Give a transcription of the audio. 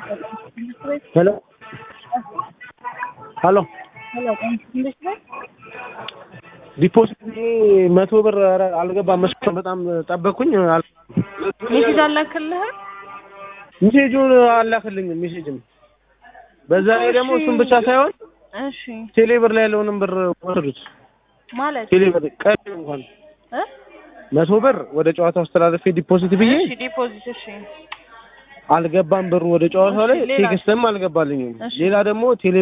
ሄሎ ሄሎ ዲፖዚት መቶ ብር ኧረ አልገባም። መስሎኝ በጣም ጠበቅኩኝ። አል- ሜሴጅ አላክልህም? ሜሴጁን አላክልኝም። ሜሴጅም በዛ ላይ ደግሞ እሺ። እሱን ብቻ ሳይሆን እሺ ቴሌብር ላይ ያለውንም ብር ወሰዱት። ማለት ቴሌብር ቀሪ እንኳን እ መቶ ብር ወደ ጨዋታው አስተላለፌ ዲፖዚት ብዬ እሺ ዲፖዚት እሺ አልገባም ብሩ ወደ ጨዋታው ላይ እሺ፣ ሌላ? ቴክስትም አልገባልኝም። እሺ። ሌላ ደግሞ ቴሌ